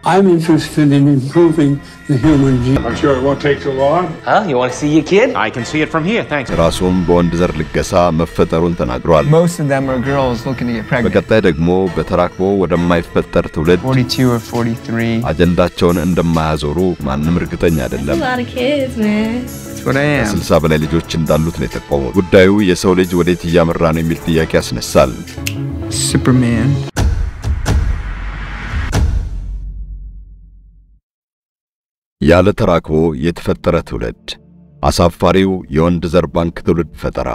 I'm interested in improving the human gene. I'm sure it won't take too long. Huh? You want to see your kid? I can see it from here, thanks. ራሱም በወንድ ዘር ልገሳ መፈጠሩን ተናግሯል። Most of them are girls looking to get pregnant. በቀጣይ ደግሞ በተራክቦ ወደማይፈጠር ትውልድ 42 or 43. አጀንዳቸውን እንደማያዞሩ ማንም እርግጠኛ አይደለም። a lot of kids, man. That's what I am. ከስልሳ በላይ ልጆች እንዳሉት ነው የጠቆሙት። ጉዳዩ የሰው ልጅ ወዴት እያመራ ነው የሚል ጥያቄ ያስነሳል። Superman. ያለ ተራክቦ የተፈጠረ ትውልድ፣ አሳፋሪው የወንድ ዘር ባንክ ትውልድ ፈጠራ።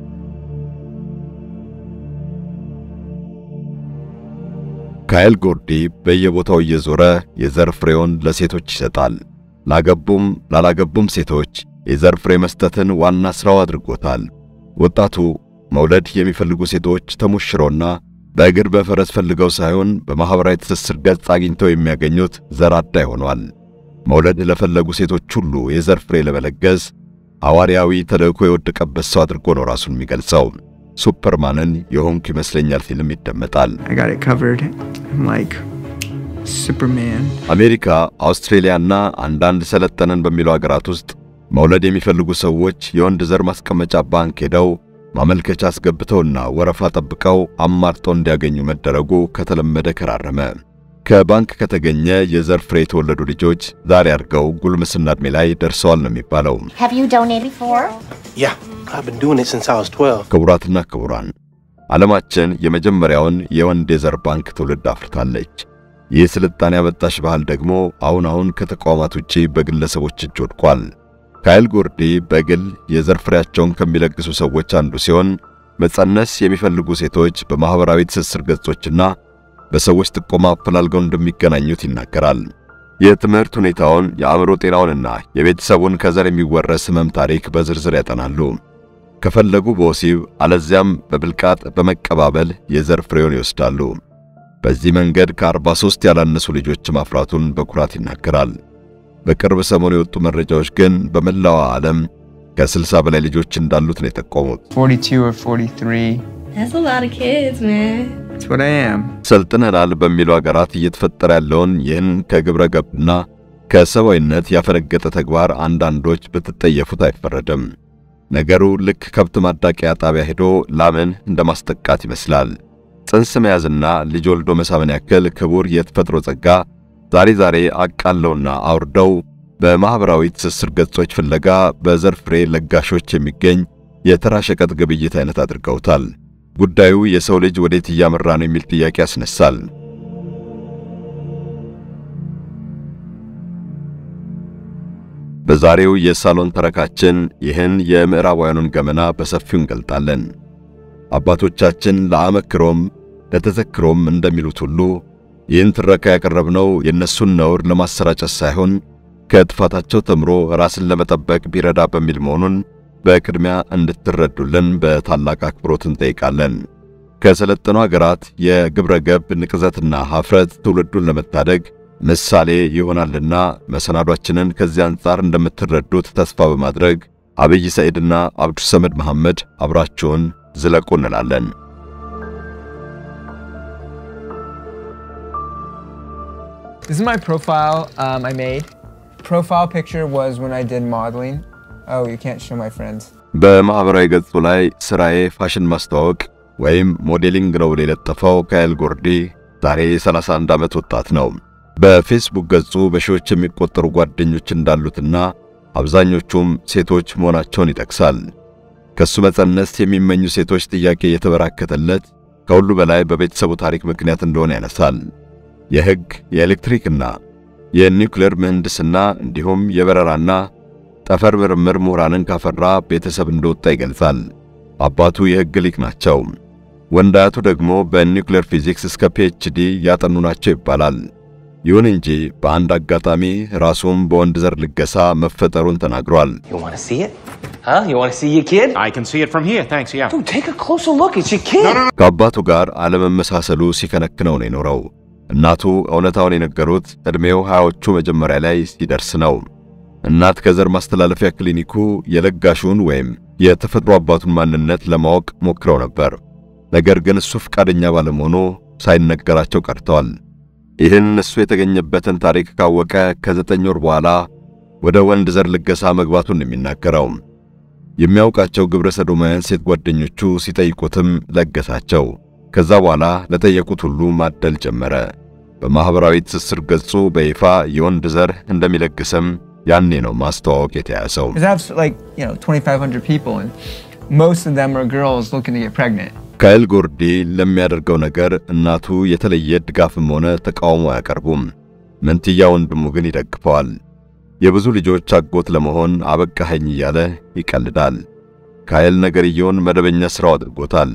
ካይል ጎርዲ በየቦታው እየዞረ የዘር ፍሬውን ለሴቶች ይሰጣል። ላገቡም ላላገቡም ሴቶች የዘር ፍሬ መስጠትን ዋና ሥራው አድርጎታል። ወጣቱ መውለድ የሚፈልጉ ሴቶች ተሞሽሮና በእግር በፈረስ ፈልገው ሳይሆን በማኅበራዊ ትስስር ገጽ አግኝተው የሚያገኙት ዘር አዳይ ሆኗል። መውለድ ለፈለጉ ሴቶች ሁሉ የዘር ፍሬ ለመለገስ ሐዋርያዊ ተልእኮ የወደቀበት ሰው አድርጎ ነው ራሱን የሚገልጸው። ሱፐርማንን የሆንኩ ይመስለኛል ፊልም ይደመጣል። I got it covered. I'm like Superman. አሜሪካ፣ አውስትሬሊያና አንዳንድ ሰለጠነን በሚሉ አገራት ውስጥ መውለድ የሚፈልጉ ሰዎች የወንድ ዘር ማስቀመጫ ባንክ ሄደው ማመልከቻ አስገብተውና ወረፋ ጠብቀው አማርጠው እንዲያገኙ መደረጉ ከተለመደ ከራረመ። ከባንክ ከተገኘ የዘር ፍሬ የተወለዱ ልጆች ዛሬ አድርገው ጉልምስና ዕድሜ ላይ ደርሰዋል ነው የሚባለው። Have you donated before? Yeah, I've been doing it since I was 12. ክቡራትና ክቡራን ዓለማችን የመጀመሪያውን የወንድ የዘር ባንክ ትውልድ አፍርታለች። ይህ ስልጣኔ ያመጣሽ ባህል ደግሞ አሁን አሁን ከተቋማት ውጪ በግለሰቦች እጅ ወድቋል። ካይል ጎርዲ በግል የዘር ፍሬያቸውን ከሚለግሱ ሰዎች አንዱ ሲሆን መጸነስ የሚፈልጉ ሴቶች በማኅበራዊ ትስስር ገጾችና በሰዎች ጥቆማ አፈላልገው እንደሚገናኙት ይናገራል። የትምህርት ሁኔታውን፣ የአእምሮ ጤናውንና የቤተሰቡን ከዘር የሚወረስ ሕመም ታሪክ በዝርዝር ያጠናሉ። ከፈለጉ በወሲብ አለዚያም በብልቃጥ በመቀባበል የዘር ፍሬውን ይወስዳሉ። በዚህ መንገድ ከ43 ያላነሱ ልጆች ማፍራቱን በኩራት ይናገራል። በቅርብ ሰሞኑ የወጡ መረጃዎች ግን በመላዋ ዓለም ከ60 በላይ ልጆች እንዳሉት ነው የጠቆሙት። 42 or 43. That's a lot of kids, man. That's what I am. ሰልጥነናል በሚሉ አገራት እየተፈጠረ ያለውን ይህን ከግብረ ገብና ከሰብአዊነት ያፈነገጠ ተግባር አንዳንዶች ብትጠየፉት አይፈረድም። ነገሩ ልክ ከብት ማዳቂያ ጣቢያ ሄዶ ላምን እንደማስጠቃት ይመስላል። ጽንስ መያዝና ልጅ ወልዶ መሳምን ያክል ክቡር የተፈጥሮ ጸጋ ዛሬ ዛሬ አቃለውና አውርደው በማኅበራዊ ትስስር ገጾች ፍለጋ በዘር ፍሬ ለጋሾች የሚገኝ የተራ ሸቀጥ ግብይት አይነት አድርገውታል። ጉዳዩ የሰው ልጅ ወዴት እያመራ ነው የሚል ጥያቄ ያስነሳል። በዛሬው የሳሎን ተረካችን ይህን የምዕራባውያኑን ገመና በሰፊው እንገልጣለን። አባቶቻችን ለአመክሮም ለተዘክሮም እንደሚሉት ሁሉ ይህን ትረካ ያቀረብነው የእነሱን ነውር ለማሰራጨት ሳይሆን ከጥፋታቸው ተምሮ ራስን ለመጠበቅ ቢረዳ በሚል መሆኑን በቅድሚያ እንድትረዱልን በታላቅ አክብሮት እንጠይቃለን። ከሰለጠኑ አገራት የግብረ ገብ ንቅዘትና ኀፍረት ትውልዱን ለመታደግ ምሳሌ ይሆናልና መሰናዷችንን ከዚህ አንጻር እንደምትረዱት ተስፋ በማድረግ አብይ ሰዒድና አብዱ ሰመድ መሐመድ አብራችሁን ዝለቁ እንላለን። This is my profile um, I made. Profile picture was when I did modeling. Oh, you can't show my friends. በማኅበራዊ ገጹ ላይ ሥራዬ ፋሽን ማስተዋወቅ ወይም ሞዴሊንግ ነው ብሎ የለጠፈው ካይል ጎርዲ ዛሬ የ31 ዓመት ወጣት ነው። በፌስቡክ ገጹ በሺዎች የሚቆጠሩ ጓደኞች እንዳሉትና አብዛኞቹም ሴቶች መሆናቸውን ይጠቅሳል። ከሱ መጸነስ የሚመኙ ሴቶች ጥያቄ የተበራከተለት ከሁሉ በላይ በቤተሰቡ ታሪክ ምክንያት እንደሆነ ያነሳል። የሕግ የኤሌክትሪክና የኒውክሌር ምህንድስና እንዲሁም የበረራና ጠፈር ምርምር ምሁራንን ካፈራ ቤተሰብ እንደወጣ ይገልጻል። አባቱ የሕግ ሊቅ ናቸው። ወንድ አያቱ ደግሞ በኒውክሌር ፊዚክስ እስከ ፒኤችዲ ያጠኑ ናቸው ይባላል። ይሁን እንጂ በአንድ አጋጣሚ ራሱም በወንድ ዘር ልገሳ መፈጠሩን ተናግሯል። You want to see it? Huh? You want to see your kid? I can see it from here, thanks, yeah. Dude, take a closer look. It's your kid. ከአባቱ ጋር አለመመሳሰሉ ሲከነክነው ነው የኖረው። እናቱ እውነታውን የነገሩት ዕድሜው ሃያዎቹ መጀመሪያ ላይ ሲደርስ ነው። እናት ከዘር ማስተላለፊያ ክሊኒኩ የለጋሹን ወይም የተፈጥሮ አባቱን ማንነት ለማወቅ ሞክረው ነበር። ነገር ግን እሱ ፈቃደኛ ባለመሆኑ ሳይነገራቸው ቀርተዋል። ይህን እሱ የተገኘበትን ታሪክ ካወቀ ከዘጠኝ ወር በኋላ ወደ ወንድ ዘር ልገሳ መግባቱን የሚናገረው የሚያውቃቸው ግብረ ሰዶማውያን ሴት ጓደኞቹ ሲጠይቁትም ለገሳቸው። ከዛ በኋላ ለጠየቁት ሁሉ ማደል ጀመረ። በማኅበራዊ ትስስር ገጹ በይፋ የወንድ ዘር እንደሚለግስም ያኔ ነው ማስተዋወቅ የተያዘው። Because I have like, you know, 2,500 people, and most of them are girls looking to get pregnant. ካይል ጎርዲ ለሚያደርገው ነገር እናቱ የተለየ ድጋፍም ሆነ ተቃውሞ አያቀርቡም። መንትያ ወንድሙ ግን ይደግፈዋል። የብዙ ልጆች አጎት ለመሆን አበቃኸኝ እያለ ይቀልዳል። ካይል ነገርየውን መደበኛ ሥራው አድርጎታል።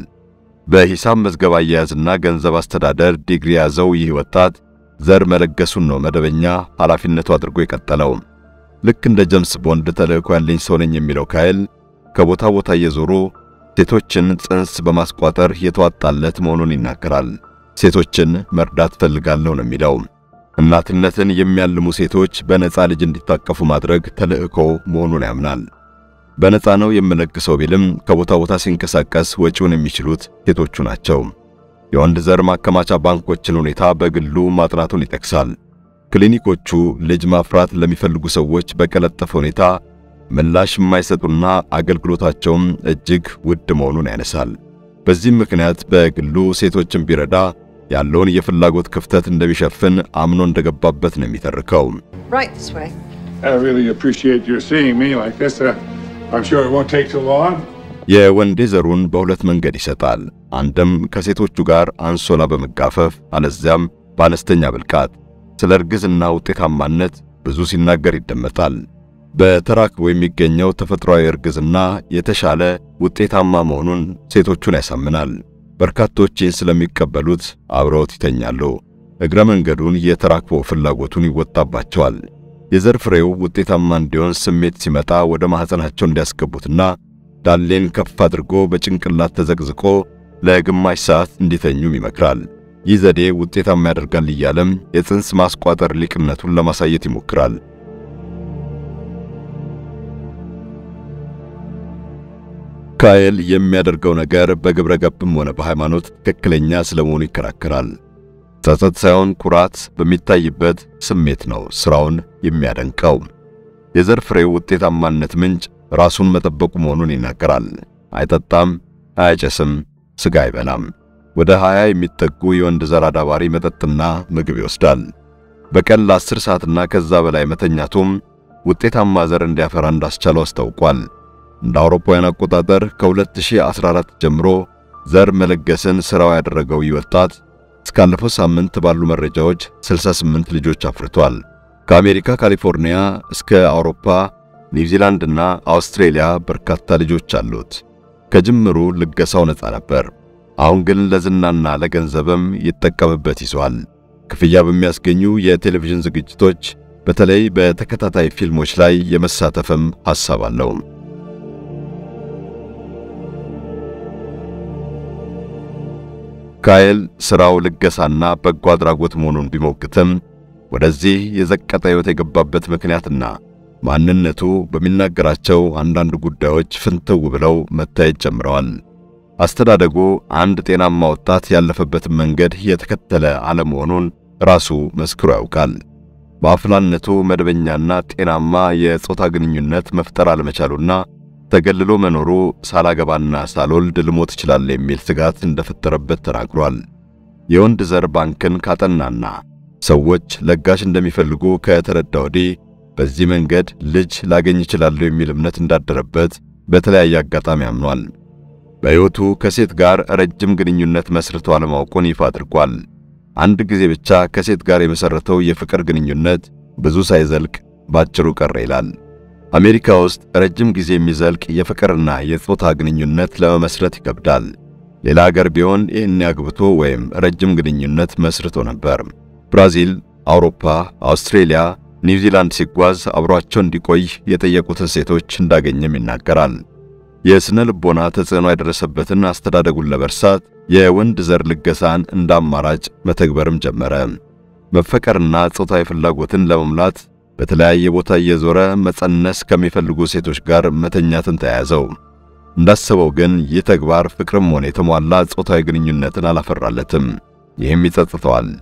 በሂሳብ መዝገብ አያያዝና ገንዘብ አስተዳደር ዲግሪ ያዘው ይህ ወጣት ዘር መለገሱን ነው መደበኛ ኃላፊነቱ አድርጎ የቀጠለው። ልክ እንደ ጀምስ ቦንድ ተልእኮ ያለኝ ሰው ነኝ የሚለው ካይል ከቦታ ቦታ እየዞሩ ሴቶችን ጽንስ በማስቋጠር የተዋጣለት መሆኑን ይናገራል። ሴቶችን መርዳት ፈልጋለሁ ነው የሚለው። እናትነትን የሚያልሙ ሴቶች በነፃ ልጅ እንዲታቀፉ ማድረግ ተልእኮ መሆኑን ያምናል። በነፃ ነው የምለግሰው ቢልም ከቦታ ቦታ ሲንቀሳቀስ ወጪውን የሚችሉት ሴቶቹ ናቸው። የወንድ ዘር ማከማቻ ባንኮችን ሁኔታ በግሉ ማጥናቱን ይጠቅሳል። ክሊኒኮቹ ልጅ ማፍራት ለሚፈልጉ ሰዎች በቀለጠፈ ሁኔታ ምላሽ የማይሰጡና አገልግሎታቸውም እጅግ ውድ መሆኑን ያነሳል። በዚህም ምክንያት በግሉ ሴቶችን ቢረዳ ያለውን የፍላጎት ክፍተት እንደሚሸፍን አምኖ እንደገባበት ነው የሚተርከው። Right this way. I really appreciate your seeing me like this. Uh, I'm sure it won't take too long. የወንዴ ዘሩን በሁለት መንገድ ይሰጣል። አንድም ከሴቶቹ ጋር አንሶላ በመጋፈፍ አለዚያም በአነስተኛ ብልቃጥ። ስለ እርግዝና ውጤታማነት ብዙ ሲናገር ይደመጣል። በተራክቦ የሚገኘው ተፈጥሯዊ እርግዝና የተሻለ ውጤታማ መሆኑን ሴቶቹን ያሳምናል። በርካቶች ይህን ስለሚቀበሉት አብረውት ይተኛሉ። እግረ መንገዱን የተራክቦ ፍላጎቱን ይወጣባቸዋል። የዘር ፍሬው ውጤታማ እንዲሆን ስሜት ሲመጣ ወደ ማኅፀናቸው እንዲያስገቡትና ዳሌን ከፍ አድርጎ በጭንቅላት ተዘቅዝቆ ለግማሽ ሰዓት እንዲተኙም ይመክራል። ይህ ዘዴ ውጤታማ ያደርጋል እያለም የጽንስ ማስቋጠር ሊቅነቱን ለማሳየት ይሞክራል። ካየል የሚያደርገው ነገር በግብረ ገብም ሆነ በሃይማኖት ትክክለኛ ስለመሆኑ ይከራከራል። ጸጸት ሳይሆን ኩራት በሚታይበት ስሜት ነው ሥራውን የሚያደንቀው። የዘር ፍሬው ውጤታማነት ምንጭ ራሱን መጠበቁ መሆኑን ይናገራል። አይጠጣም፣ አያጨስም፣ ሥጋ አይበላም። ወደ 20 የሚጠጉ የወንድ ዘር አዳባሪ መጠጥና ምግብ ይወስዳል። በቀን ለ10 ሰዓትና ከዛ በላይ መተኛቱም ውጤታማ ዘር እንዲያፈራ እንዳስቻለው አስታውቋል። እንደ አውሮፓውያን አቆጣጠር ከ2014 ጀምሮ ዘር መለገስን ሥራው ያደረገው ይህ ወጣት እስካለፈው ሳምንት ባሉ መረጃዎች 68 ልጆች አፍርቷል። ከአሜሪካ ካሊፎርኒያ እስከ አውሮፓ ኒውዚላንድ እና አውስትሬሊያ በርካታ ልጆች አሉት። ከጅምሩ ልገሳው ነፃ ነበር። አሁን ግን ለዝናና ለገንዘብም ይጠቀምበት ይዟል። ክፍያ በሚያስገኙ የቴሌቪዥን ዝግጅቶች በተለይ በተከታታይ ፊልሞች ላይ የመሳተፍም ሐሳብ አለው። ካየል ሥራው ልገሳና በጎ አድራጎት መሆኑን ቢሞግትም ወደዚህ የዘቀጠ ሕይወት የገባበት ምክንያትና ማንነቱ በሚናገራቸው አንዳንድ ጉዳዮች ፍንትው ብለው መታየት ጀምረዋል። አስተዳደጉ አንድ ጤናማ ወጣት ያለፈበትን መንገድ የተከተለ አለመሆኑን ራሱ መስክሮ ያውቃል። በአፍላነቱ መደበኛና ጤናማ የጾታ ግንኙነት መፍጠር አለመቻሉና ተገልሎ መኖሩ ሳላገባና ሳልወልድ ልሞት ይችላል የሚል ስጋት እንደፈጠረበት ተናግሯል። የወንድ ዘር ባንክን ካጠናና ሰዎች ለጋሽ እንደሚፈልጉ ከተረዳ ወዲህ በዚህ መንገድ ልጅ ላገኝ ይችላለሁ የሚል እምነት እንዳደረበት በተለያየ አጋጣሚ አምኗል። በሕይወቱ ከሴት ጋር ረጅም ግንኙነት መስርቶ አለማወቁን ይፋ አድርጓል። አንድ ጊዜ ብቻ ከሴት ጋር የመሰረተው የፍቅር ግንኙነት ብዙ ሳይዘልቅ ባጭሩ ቀረ ይላል። አሜሪካ ውስጥ ረጅም ጊዜ የሚዘልቅ የፍቅርና የጾታ ግንኙነት ለመመስረት ይከብዳል። ሌላ ሀገር ቢሆን ይህን አግብቶ ወይም ረጅም ግንኙነት መስርቶ ነበር። ብራዚል፣ አውሮፓ፣ አውስትሬሊያ፣ ኒውዚላንድ ሲጓዝ አብሯቸው እንዲቆይ የጠየቁትን ሴቶች እንዳገኘም ይናገራል። የስነ ልቦና ተጽዕኖ የደረሰበትን አስተዳደጉን ለመርሳት የወንድ ዘር ልገሳን እንደ አማራጭ መተግበርም ጀመረ። መፈቀርና ጾታዊ ፍላጎትን ለመሙላት በተለያየ ቦታ እየዞረ መጸነስ ከሚፈልጉ ሴቶች ጋር መተኛትን ተያያዘው። እንዳሰበው ግን ይህ ተግባር ፍቅርም ሆነ የተሟላ ጾታዊ ግንኙነትን አላፈራለትም። ይህም ይጸጽተዋል።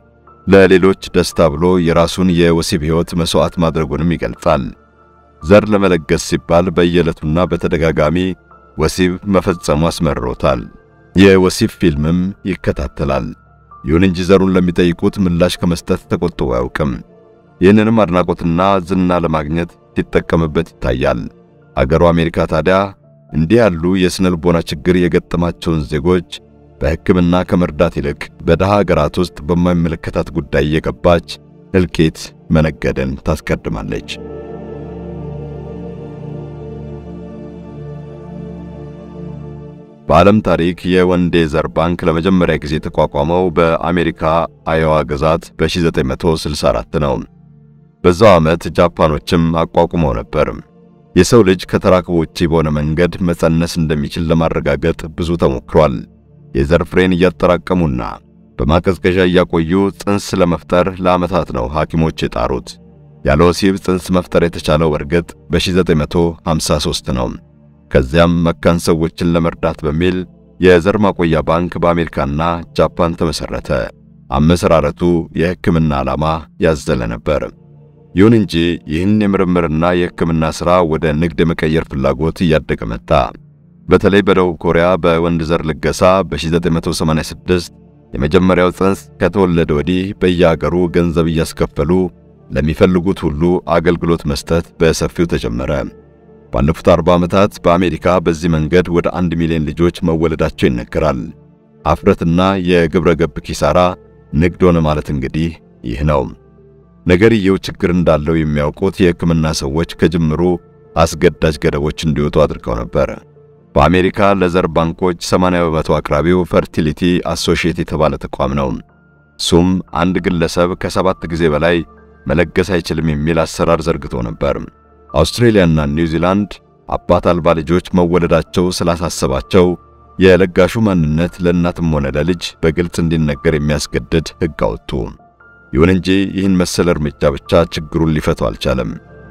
ለሌሎች ደስታ ብሎ የራሱን የወሲብ ሕይወት መሥዋዕት ማድረጉንም ይገልጻል። ዘር ለመለገስ ሲባል በየዕለቱና በተደጋጋሚ ወሲብ መፈጸሙ አስመርሮታል። የወሲብ ፊልምም ይከታተላል። ይሁን እንጂ ዘሩን ለሚጠይቁት ምላሽ ከመስጠት ተቆጥቦ አያውቅም። ይህንንም አድናቆትና ዝና ለማግኘት ሲጠቀምበት ይታያል። አገሩ አሜሪካ ታዲያ እንዲህ ያሉ የስነ ልቦና ችግር የገጠማቸውን ዜጎች በሕክምና ከመርዳት ይልቅ በደሃ አገራት ውስጥ በማይመለከታት ጉዳይ የገባች እልቂት መነገድን ታስቀድማለች። በዓለም ታሪክ የወንዴ ዘር ባንክ ለመጀመሪያ ጊዜ የተቋቋመው በአሜሪካ አዮዋ ግዛት በ1964 ነው። በዛው ዓመት ጃፓኖችም አቋቁመው ነበር። የሰው ልጅ ከተራክቦ ውጪ በሆነ መንገድ መጸነስ እንደሚችል ለማረጋገጥ ብዙ ተሞክሯል። የዘር ፍሬን እያጠራቀሙና በማቀዝቀዣ እያቆዩ ጽንስ ለመፍጠር ለዓመታት ነው ሐኪሞች የጣሩት። ያለ ወሲብ ጽንስ መፍጠር የተቻለው እርግጥ በ1953 ነው። ከዚያም መካን ሰዎችን ለመርዳት በሚል የዘር ማቆያ ባንክ በአሜሪካና ጃፓን ተመሠረተ። አመሰራረቱ የሕክምና ዓላማ ያዘለ ነበር። ይሁን እንጂ ይህን የምርምርና የሕክምና ሥራ ወደ ንግድ የመቀየር ፍላጎት እያደገ መጣ። በተለይ በደቡብ ኮሪያ በወንድ ዘር ልገሳ በ1986 የመጀመሪያው ጽንስ ከተወለደ ወዲህ በየአገሩ ገንዘብ እያስከፈሉ ለሚፈልጉት ሁሉ አገልግሎት መስጠት በሰፊው ተጀመረ። ባለፉት 40 ዓመታት በአሜሪካ በዚህ መንገድ ወደ አንድ ሚሊዮን ልጆች መወለዳቸው ይነገራል። አፍረትና የግብረ ገብ ኪሳራ ንግድ ሆነ ማለት እንግዲህ ይህ ነው። ነገርየው ችግር እንዳለው የሚያውቁት የሕክምና ሰዎች ከጅምሩ አስገዳጅ ገደቦች እንዲወጡ አድርገው ነበር። በአሜሪካ ለዘር ባንኮች 80 በመቶ አቅራቢው ፈርቲሊቲ አሶሺየት የተባለ ተቋም ነው። እሱም አንድ ግለሰብ ከሰባት ጊዜ በላይ መለገስ አይችልም የሚል አሰራር ዘርግቶ ነበር። አውስትሬሊያና ኒውዚላንድ አባት አልባ ልጆች መወለዳቸው ስላሳሰባቸው የለጋሹ ማንነት ለእናትም ሆነ ለልጅ በግልጽ እንዲነገር የሚያስገድድ ሕግ አወጡ። ይሁን እንጂ ይህን መሰል እርምጃ ብቻ ችግሩን ሊፈቱ አልቻለም።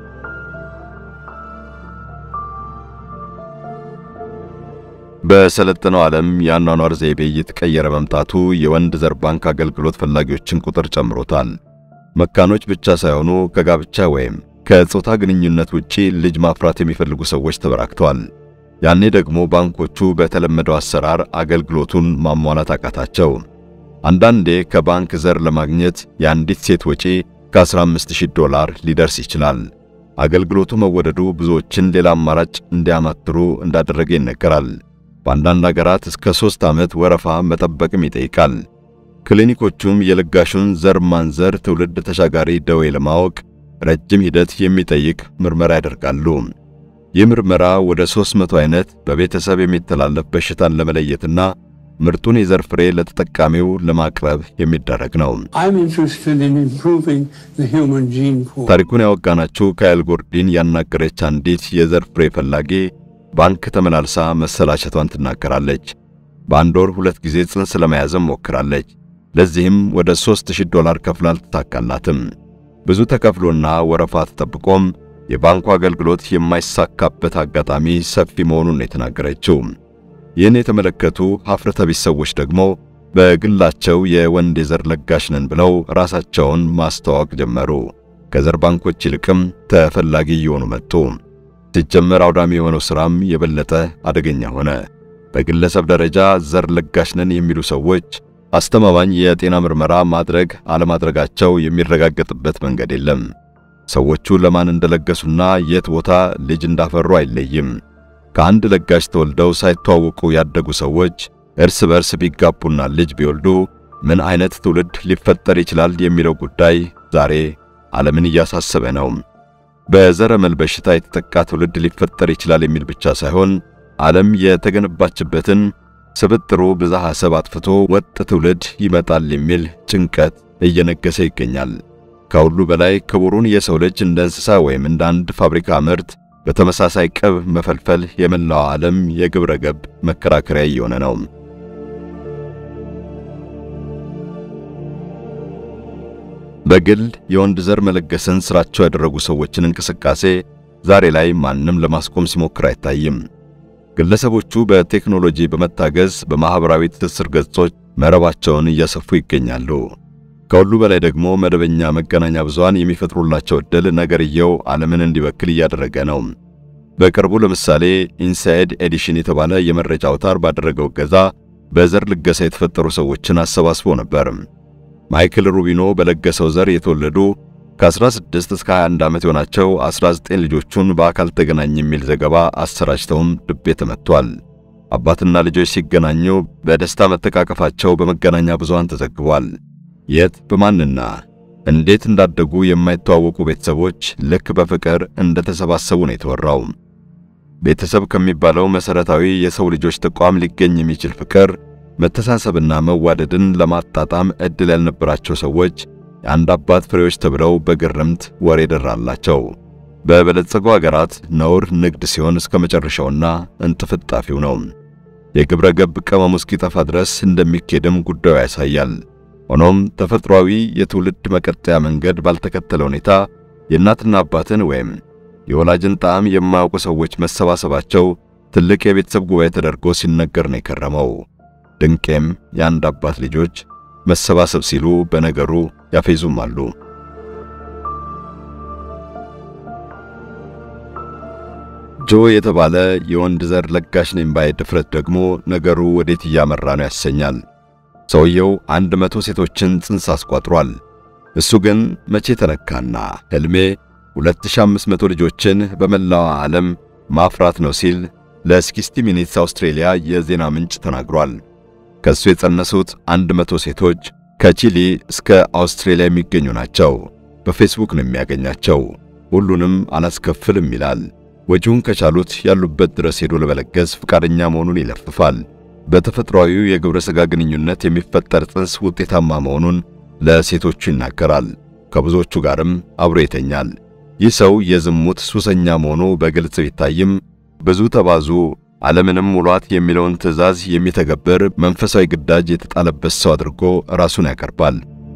በሰለጠነው ዓለም የአኗኗር ዘይቤ እየተቀየረ መምጣቱ የወንድ ዘር ባንክ አገልግሎት ፈላጊዎችን ቁጥር ጨምሮታል። መካኖች ብቻ ሳይሆኑ ከጋብቻ ወይም ከጾታ ግንኙነት ውጪ ልጅ ማፍራት የሚፈልጉ ሰዎች ተበራክተዋል። ያኔ ደግሞ ባንኮቹ በተለመደው አሰራር አገልግሎቱን ማሟላት አቃታቸው። አንዳንዴ ከባንክ ዘር ለማግኘት የአንዲት ሴት ወጪ ከ15000 ዶላር ሊደርስ ይችላል። አገልግሎቱ መወደዱ ብዙዎችን ሌላ አማራጭ እንዲያማትሩ እንዳደረገ ይነገራል። በአንዳንድ አገራት እስከ ሦስት ዓመት ወረፋ መጠበቅም ይጠይቃል። ክሊኒኮቹም የለጋሹን ዘር ማንዘር ትውልድ ተሻጋሪ ደዌ ለማወቅ ረጅም ሂደት የሚጠይቅ ምርመራ ያደርጋሉ። ይህ ምርመራ ወደ 300 አይነት በቤተሰብ የሚተላለፍ በሽታን ለመለየትና ምርጡን የዘር ፍሬ ለተጠቃሚው ለማቅረብ የሚደረግ ነው። I'm interested in improving the human gene pool. ታሪኩን ያወጋናችሁ ካይል ጎርዲን ያናገረች አንዲት የዘር ፍሬ ፈላጊ ባንክ ተመላልሳ መሰላቸቷን ትናገራለች። በአንድ ወር ሁለት ጊዜ ጽንስ ለመያዝም ሞክራለች። ለዚህም ወደ 3000 ዶላር ከፍላ አልተሳካላትም። ብዙ ተከፍሎና ወረፋ ተጠብቆም የባንኩ አገልግሎት የማይሳካበት አጋጣሚ ሰፊ መሆኑን ነው የተናገረችው። ይህን የተመለከቱ ሀፍረተ ቢስ ሰዎች ደግሞ በግላቸው የወንድ የዘር ለጋሽ ነን ብለው ራሳቸውን ማስተዋወቅ ጀመሩ። ከዘር ባንኮች ይልቅም ተፈላጊ እየሆኑ መጡ። ሲጀመር አውዳሚ የሆነው ሥራም የበለጠ አደገኛ ሆነ። በግለሰብ ደረጃ ዘር ለጋሽ ነን የሚሉ ሰዎች አስተማማኝ የጤና ምርመራ ማድረግ አለማድረጋቸው የሚረጋገጥበት መንገድ የለም። ሰዎቹ ለማን እንደለገሱና የት ቦታ ልጅ እንዳፈሩ አይለይም። ከአንድ ለጋሽ ተወልደው ሳይተዋወቁ ያደጉ ሰዎች እርስ በርስ ቢጋቡና ልጅ ቢወልዱ ምን አይነት ትውልድ ሊፈጠር ይችላል የሚለው ጉዳይ ዛሬ ዓለምን እያሳሰበ ነው። በዘረመል በሽታ የተጠቃ ትውልድ ሊፈጠር ይችላል የሚል ብቻ ሳይሆን ዓለም የተገነባችበትን ስብጥሩ ብዝሃ ሰብ አጥፍቶ ወጥ ትውልድ ይመጣል የሚል ጭንቀት እየነገሰ ይገኛል። ከሁሉ በላይ ክቡሩን የሰው ልጅ እንደ እንስሳ ወይም እንደ አንድ ፋብሪካ ምርት በተመሳሳይ ቅብ መፈልፈል የመላው ዓለም የግብረ ገብ መከራከሪያ እየሆነ ነው። በግል የወንድ ዘር መለገስን ስራቸው ያደረጉ ሰዎችን እንቅስቃሴ ዛሬ ላይ ማንም ለማስቆም ሲሞክር አይታይም። ግለሰቦቹ በቴክኖሎጂ በመታገዝ በማህበራዊ ትስስር ገጾች መረባቸውን እያሰፉ ይገኛሉ። ከሁሉ በላይ ደግሞ መደበኛ መገናኛ ብዙሃን የሚፈጥሩላቸው ዕድል ነገርየው ዓለምን እንዲበክል እያደረገ ነው። በቅርቡ ለምሳሌ ኢንሳይድ ኤዲሽን የተባለ የመረጃ አውታር ባደረገው እገዛ በዘር ልገሳ የተፈጠሩ ሰዎችን አሰባስቦ ነበር። ማይክል ሩቢኖ በለገሰው ዘር የተወለዱ ከ16 እስከ 21 ዓመት የሆናቸው 19 ልጆቹን በአካል ተገናኝ የሚል ዘገባ አሰራጭተውም ልቤ ተመቷል። አባትና ልጆች ሲገናኙ በደስታ መተቃቀፋቸው በመገናኛ ብዙሃን ተዘግቧል። የት በማንና እንዴት እንዳደጉ የማይተዋወቁ ቤተሰቦች ልክ በፍቅር እንደተሰባሰቡ ነው የተወራው። ቤተሰብ ከሚባለው መሰረታዊ የሰው ልጆች ተቋም ሊገኝ የሚችል ፍቅር፣ መተሳሰብና መዋደድን ለማጣጣም ዕድል ያልነበራቸው ሰዎች የአንድ አባት ፍሬዎች ተብለው በግርምት ወሬ ደራላቸው። በበለጸጉ አገራት ነውር ንግድ ሲሆን እስከ መጨረሻውና እንጥፍጣፊው ነው። የግብረ ገብ ቅመሙ እስኪጠፋ ድረስ እንደሚኬድም ጉዳዩ ያሳያል። ሆኖም ተፈጥሯዊ የትውልድ መቀጠያ መንገድ ባልተከተለ ሁኔታ የእናትና አባትን ወይም የወላጅን ጣዕም የማያውቁ ሰዎች መሰባሰባቸው ትልቅ የቤተሰብ ጉባኤ ተደርጎ ሲነገር ነው የከረመው። ድንቄም የአንድ አባት ልጆች መሰባሰብ ሲሉ በነገሩ ያፌዙም አሉ። ጆ የተባለ የወንድ ዘር ለጋሽ ነኝ ባይ ድፍረት ደግሞ ነገሩ ወዴት እያመራ ነው ያሰኛል። ሰውየው አንድ መቶ ሴቶችን ጽንስ አስቋጥሯል። እሱ ግን መቼ ተነካና ሕልሜ 2500 ልጆችን በመላው ዓለም ማፍራት ነው ሲል ለስኪስቲ ሚኒትስ አውስትሬሊያ የዜና ምንጭ ተናግሯል። ከሱ የጸነሱት 100 ሴቶች ከቺሊ እስከ አውስትሬሊያ የሚገኙ ናቸው። በፌስቡክ ነው የሚያገኛቸው። ሁሉንም አላስከፍልም ይላል። ወጪውን ከቻሉት ያሉበት ድረስ ሄዶ ለመለገስ ፈቃደኛ መሆኑን ይለፍፋል። በተፈጥሯዊው የግብረ ሥጋ ግንኙነት የሚፈጠር ጽንስ ውጤታማ መሆኑን ለሴቶቹ ይናገራል። ከብዙዎቹ ጋርም አብሮ ይተኛል። ይህ ሰው የዝሙት ሱሰኛ መሆኑ በግልጽ ቢታይም ብዙ ተባዙ ዓለምንም ሙሏት የሚለውን ትዕዛዝ የሚተገብር መንፈሳዊ ግዳጅ የተጣለበት ሰው አድርጎ ራሱን ያቀርባል።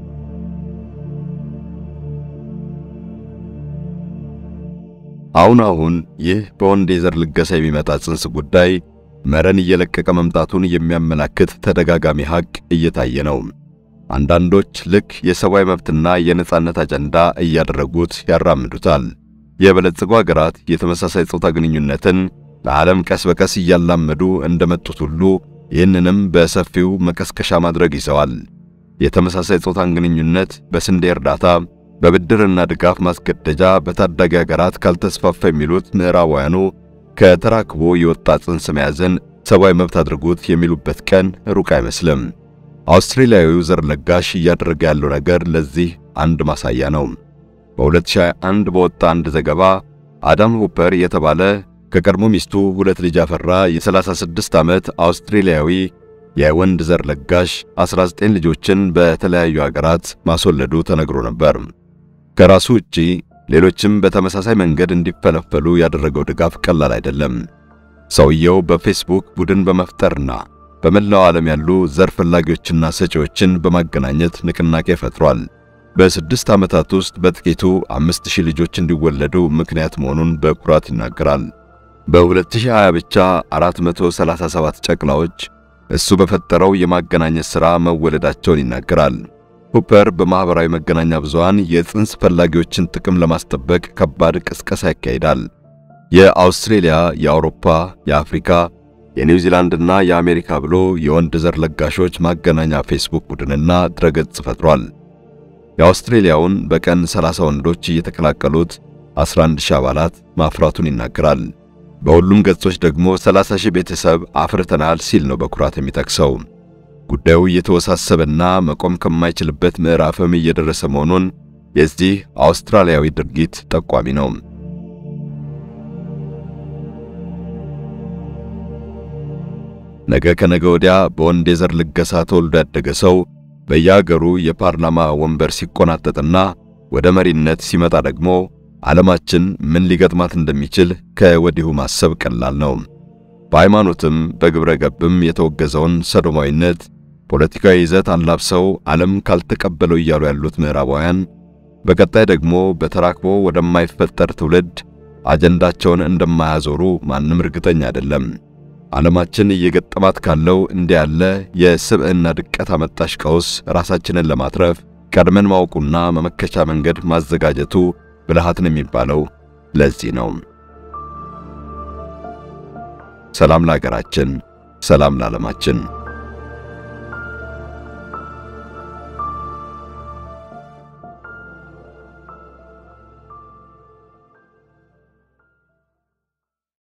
አሁን አሁን ይህ በወንድ የዘር ልገሳ የሚመጣ ጽንስ ጉዳይ መረን እየለቀቀ መምጣቱን የሚያመላክት ተደጋጋሚ ሐቅ እየታየ ነው። አንዳንዶች ልክ የሰብአዊ መብትና የነጻነት አጀንዳ እያደረጉት ያራምዱታል። የበለጸጉ አገራት የተመሳሳይ ጾታ ግንኙነትን ለዓለም ቀስ በቀስ እያላመዱ እንደመጡት ሁሉ ይህንንም በሰፊው መቀስቀሻ ማድረግ ይዘዋል። የተመሳሳይ ጾታን ግንኙነት በስንዴ እርዳታ፣ በብድርና ድጋፍ ማስገደጃ በታዳጊ አገራት ካልተስፋፋ የሚሉት ምዕራባውያኑ ከተራክቦ የወጣ ጽንስ መያዝን ሰብአዊ መብት አድርጉት የሚሉበት ቀን ሩቅ አይመስልም። አውስትሬሊያዊው ዘር ለጋሽ እያደረገ ያለው ነገር ለዚህ አንድ ማሳያ ነው። በ2021 በወጣ አንድ ዘገባ አዳም ሁፐር የተባለ ከቀድሞ ሚስቱ ሁለት ልጅ ያፈራ የ36 ዓመት አውስትሬሊያዊ የወንድ ዘር ለጋሽ 19 ልጆችን በተለያዩ አገራት ማስወለዱ ተነግሮ ነበር። ከራሱ ውጪ ሌሎችም በተመሳሳይ መንገድ እንዲፈለፈሉ ያደረገው ድጋፍ ቀላል አይደለም። ሰውየው በፌስቡክ ቡድን በመፍጠርና በመላው ዓለም ያሉ ዘር ፈላጊዎችና ሰጪዎችን በማገናኘት ንቅናቄ ፈጥሯል። በስድስት ዓመታት ውስጥ በጥቂቱ አምስት ሺህ ልጆች እንዲወለዱ ምክንያት መሆኑን በኩራት ይናገራል። በ2020 ብቻ 437 ጨቅላዎች እሱ በፈጠረው የማገናኘት ሥራ መወለዳቸውን ይናገራል። ሁፐር በማኅበራዊ መገናኛ ብዙሃን የጽንስ ፈላጊዎችን ጥቅም ለማስጠበቅ ከባድ ቅስቀሳ ያካሂዳል። የአውስትሬሊያ፣ የአውሮፓ፣ የአፍሪካ፣ የኒውዚላንድና የአሜሪካ ብሎ የወንድ ዘር ለጋሾች ማገናኛ ፌስቡክ ቡድንና ድረገጽ ፈጥሯል። የአውስትሬሊያውን በቀን 30 ወንዶች እየተቀላቀሉት 11 ሺህ አባላት ማፍራቱን ይናገራል። በሁሉም ገጾች ደግሞ 30 ሺህ ቤተሰብ አፍርተናል ሲል ነው በኩራት የሚጠቅሰው። ጉዳዩ እየተወሳሰበና መቆም ከማይችልበት ምዕራፍም እየደረሰ መሆኑን የዚህ አውስትራሊያዊ ድርጊት ጠቋሚ ነው። ነገ ከነገ ወዲያ በወንድ የዘር ልገሳ ተወልዶ ያደገ ሰው በየአገሩ የፓርላማ ወንበር ሲቆናጠጥና ወደ መሪነት ሲመጣ ደግሞ ዓለማችን ምን ሊገጥማት እንደሚችል ከወዲሁ ማሰብ ቀላል ነው። በሃይማኖትም በግብረ ገብም የተወገዘውን ሰዶማዊነት ፖለቲካዊ ይዘት አላብሰው ዓለም ካልተቀበለው እያሉ ያሉት ምዕራባውያን በቀጣይ ደግሞ በተራክቦ ወደማይፈጠር ትውልድ አጀንዳቸውን እንደማያዞሩ ማንም እርግጠኛ አይደለም። ዓለማችን እየገጠማት ካለው እንዲህ ያለ የስብዕና ድቀት አመጣሽ ቀውስ ራሳችንን ለማትረፍ ቀድመን ማወቁና መመከቻ መንገድ ማዘጋጀቱ ብልሃት ነው የሚባለው ለዚህ ነው። ሰላም ለሀገራችን፣ ሰላም ለዓለማችን።